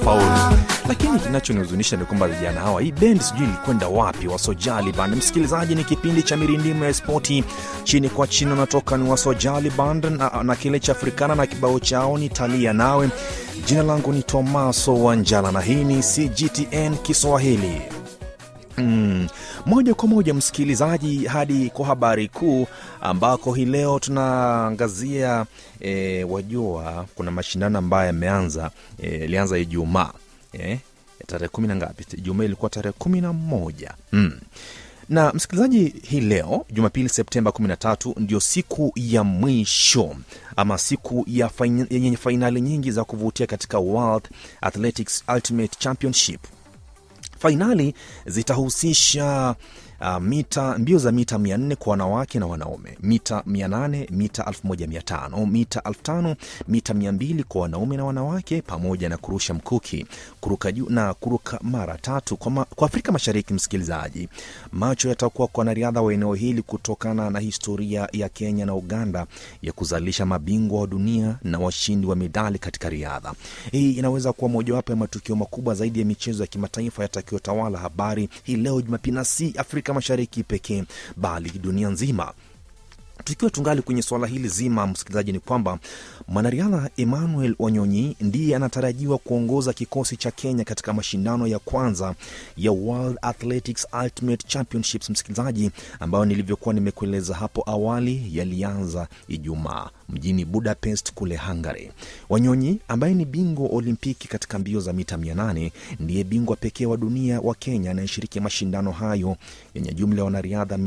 kufaulu. Lakini kinachonihuzunisha ni kwamba vijana hawa, hii bendi sijui ilikwenda wapi, Wasojali Band. Msikilizaji, ni kipindi cha mirindimo ya spoti chini kwa chini, unatoka ni Wasojali Band na, na kile cha Afrikana na kibao chao ni talia nawe. Jina langu ni Tomaso Wanjala na hii ni CGTN Kiswahili. Mm, moja kwa moja msikilizaji, hadi kwa habari kuu ambako hii leo tunaangazia e, wajua kuna mashindano ambayo yameanza ilianza e, Ijumaa e, tarehe kumi na ngapi? Ijumaa ilikuwa tarehe kumi na moja mm. Na msikilizaji, hii leo Jumapili Septemba 13 ndio siku ya mwisho ama siku ya fain, yenye fainali nyingi za kuvutia katika World Athletics Ultimate Championship. Fainali zitahusisha uh, mita mbio za mita 400 kwa wanawake na wanaume, mita 800, mita 1500, mita 5000, mita 200 kwa wanaume na wanawake, pamoja na kurusha mkuki, kuruka juu na kuruka mara tatu. Kwa, ma, kwa Afrika Mashariki, msikilizaji, macho yatakuwa kwa wanariadha wa eneo hili kutokana na historia ya Kenya na Uganda ya kuzalisha mabingwa wa dunia na washindi wa medali katika riadha. Hii inaweza kuwa mojawapo ya matukio makubwa zaidi ya michezo ya kimataifa yatakayotawala habari hii leo Jumapili, na si Afrika Mashariki pekee bali dunia nzima. Tukiwa tungali kwenye suala hili zima, msikilizaji, ni kwamba mwanariadha Emmanuel Wanyonyi ndiye anatarajiwa kuongoza kikosi cha Kenya katika mashindano ya kwanza ya World Athletics Ultimate Championships, msikilizaji, ambayo nilivyokuwa nimekueleza hapo awali yalianza Ijumaa mjini Budapest kule Hungary. Wanyonyi ambaye ni bingwa Olimpiki katika mbio za mita 800 ndiye bingwa pekee wa dunia wa Kenya anayeshiriki mashindano hayo yenye jumla ya wanariadha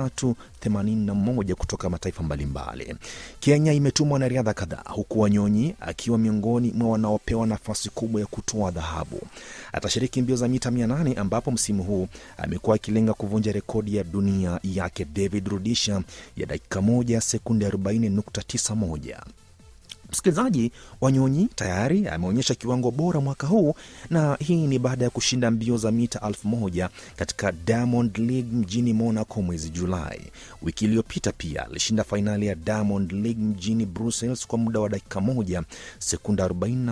381 kutoka mataifa mbalimbali. Kenya imetuma wanariadha kadhaa, huku Wanyonyi akiwa miongoni mwa wanaopewa nafasi kubwa ya kutoa dhahabu. Atashiriki mbio za mita 800 ambapo msimu huu amekuwa akilenga kuvunja rekodi ya dunia yake David Rudisha ya dakika moja sekunde 40.91. Msikilizaji, Wanyonyi tayari ameonyesha kiwango bora mwaka huu, na hii ni baada ya kushinda mbio za mita elfu moja katika Diamond League mjini Monaco mwezi Julai. Wiki iliyopita pia alishinda fainali ya Diamond League mjini Brussels kwa muda wa dakika moja sekunda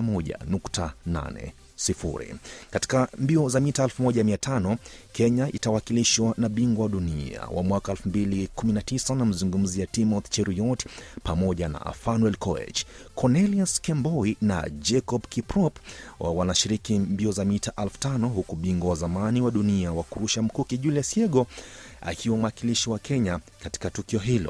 41.8 sifuri. Katika mbio za mita 1500 Kenya itawakilishwa na bingwa wa dunia wa mwaka 2019 na mzungumzia Timothy Cheruiyot pamoja na Fanuel Koech. Cornelius Kemboi na Jacob Kiprop wanashiriki mbio za mita 5000 huku bingwa wa zamani wa dunia wa kurusha mkuki Julius Yego akiwa mwakilishi wa Kenya katika tukio hilo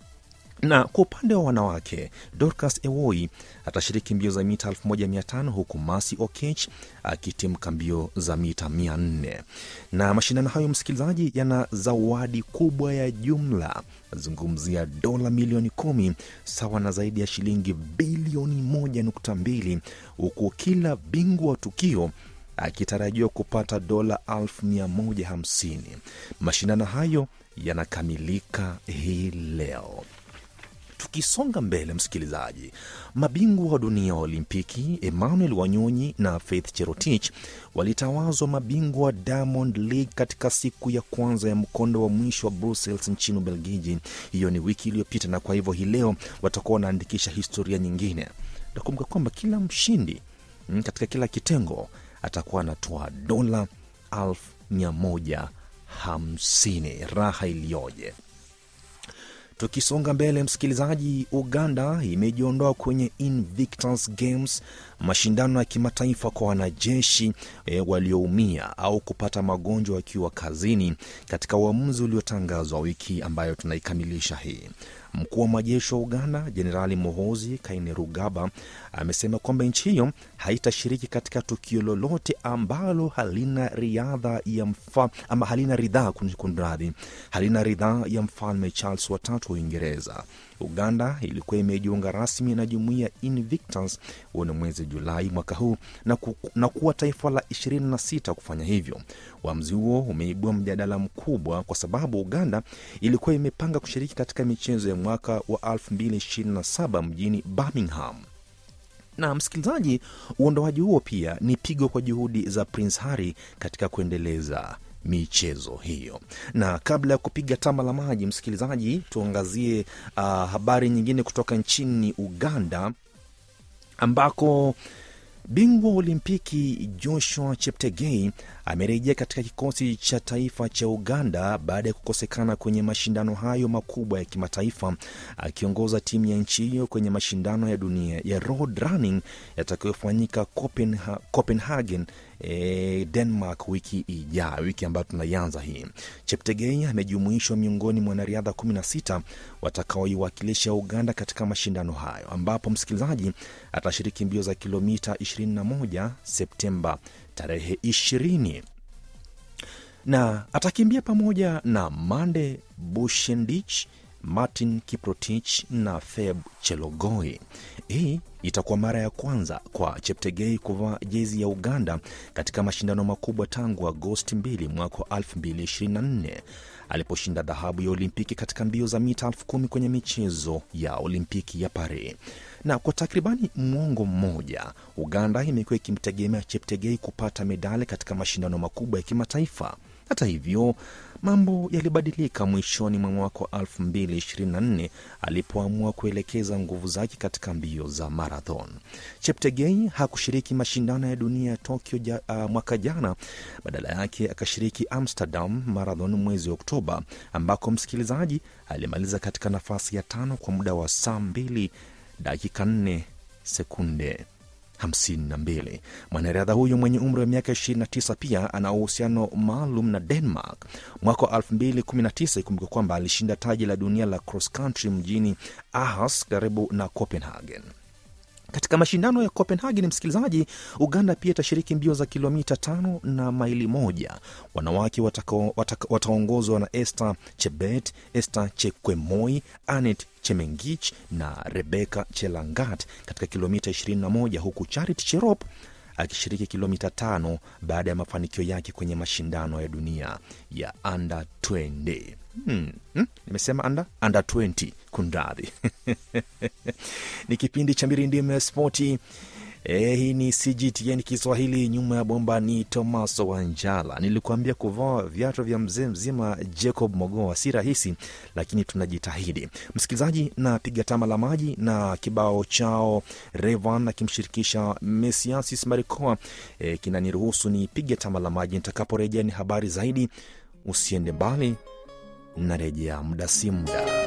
na kwa upande wa wanawake Dorcas Ewoi atashiriki mbio za mita 1500 huku Masi Okech akitimka mbio za mita 400. Na mashindano hayo, msikilizaji, yana zawadi kubwa ya jumla, nazungumzia dola milioni kumi sawa na zaidi ya shilingi bilioni 1.2 huku kila bingwa wa tukio akitarajiwa kupata dola 150. Mashindano hayo yanakamilika hii leo. Tukisonga mbele, msikilizaji, mabingwa wa dunia wa Olimpiki Emmanuel Wanyonyi na Faith Cherotich walitawazwa mabingwa wa Diamond League katika siku ya kwanza ya mkondo wa mwisho wa Brussels nchini Ubelgiji. Hiyo ni wiki iliyopita, na kwa hivyo hii leo watakuwa wanaandikisha historia nyingine. Nakumbuka kwamba kila mshindi katika kila kitengo atakuwa anatoa dola elfu mia moja hamsini. Raha iliyoje! Tukisonga mbele msikilizaji, Uganda imejiondoa kwenye Invictus Games, mashindano ya kimataifa kwa wanajeshi e, walioumia au kupata magonjwa wakiwa kazini, katika uamuzi uliotangazwa wiki ambayo tunaikamilisha hii. Mkuu wa majeshi wa Uganda Jenerali Muhoozi Kainerugaba amesema kwamba nchi hiyo haitashiriki katika tukio lolote ambalo halina riadha ya mfa, ama halina ridhaa kunradhi, halina ridhaa ya mfalme Charles watatu wa Uingereza. Uganda ilikuwa imejiunga rasmi na jumuiya Invictus huo mwezi Julai mwaka huu na, ku, na kuwa taifa la 26 kufanya hivyo. Uamuzi huo umeibua mjadala mkubwa kwa sababu Uganda ilikuwa imepanga kushiriki katika michezo ya mwaka wa 2027 mjini Birmingham na msikilizaji, uondoaji huo pia ni pigo kwa juhudi za Prince Harry katika kuendeleza michezo hiyo. Na kabla ya kupiga tama la maji, msikilizaji, tuangazie uh, habari nyingine kutoka nchini Uganda ambako Bingwa wa Olimpiki Joshua Cheptegei amerejea katika kikosi cha taifa cha Uganda baada ya kukosekana kwenye mashindano hayo makubwa ya kimataifa, akiongoza timu ya nchi hiyo kwenye mashindano ya dunia ya road running yatakayofanyika Copenha Copenhagen E, Denmark wiki ijayo, wiki ambayo tunaianza hii. Cheptegei amejumuishwa miongoni mwa wanariadha 16 watakaoiwakilisha Uganda katika mashindano hayo, ambapo msikilizaji atashiriki mbio za kilomita 21 Septemba tarehe 20 na atakimbia pamoja na Mande Bushendich Martin Kiprotich na Feb Chelogoi. Hii itakuwa mara ya kwanza kwa Cheptegei kuvaa jezi ya Uganda katika mashindano makubwa tangu Agosti 2 mwaka 2024 aliposhinda dhahabu ya Olimpiki katika mbio za mita elfu kumi kwenye michezo ya Olimpiki ya Paris. Na kwa takribani mwongo mmoja, Uganda imekuwa ikimtegemea Cheptegei kupata medali katika mashindano makubwa ya kimataifa. Hata hivyo mambo yalibadilika mwishoni mwa mwaka wa 2024 alipoamua kuelekeza nguvu zake katika mbio za marathon. Cheptegei hakushiriki mashindano ya dunia ya Tokyo ja, uh, mwaka jana. Badala yake akashiriki Amsterdam Marathon mwezi Oktoba, ambako msikilizaji alimaliza katika nafasi ya tano kwa muda wa saa 2 dakika 4 sekunde 52. Mwanariadha huyo mwenye umri wa miaka 29 pia ana uhusiano maalum na Denmark. Mwaka wa 2019 ikumbuka kwamba alishinda taji la dunia la cross country mjini Aarhus karibu na Copenhagen. Katika mashindano ya Copenhagen, msikilizaji, Uganda pia itashiriki mbio za kilomita tano na maili moja. Wanawake wataongozwa na Esther Chebet, Esther Chekwemoi, Anet Chemengich na Rebecca Chelangat katika kilomita 21 huku Charity Cherop akishiriki kilomita tano baada ya mafanikio yake kwenye mashindano ya dunia ya under 20. Hmm, hmm, nimesema under, under 20 kundadhi ni kipindi cha mirindimo ya spoti. E, hii ni CGTN Kiswahili. Nyuma ya bomba ni Tomaso Wanjala. Nilikuambia kuvaa viatu vya mzee mzima Jacob Mogoa si rahisi, lakini tunajitahidi. Msikilizaji, na piga tama la maji na kibao chao Revan akimshirikisha Mesiasis Marikoa e, kinaniruhusu ni piga tama la maji. Nitakaporejea ni habari zaidi. Usiende mbali, narejea muda si muda.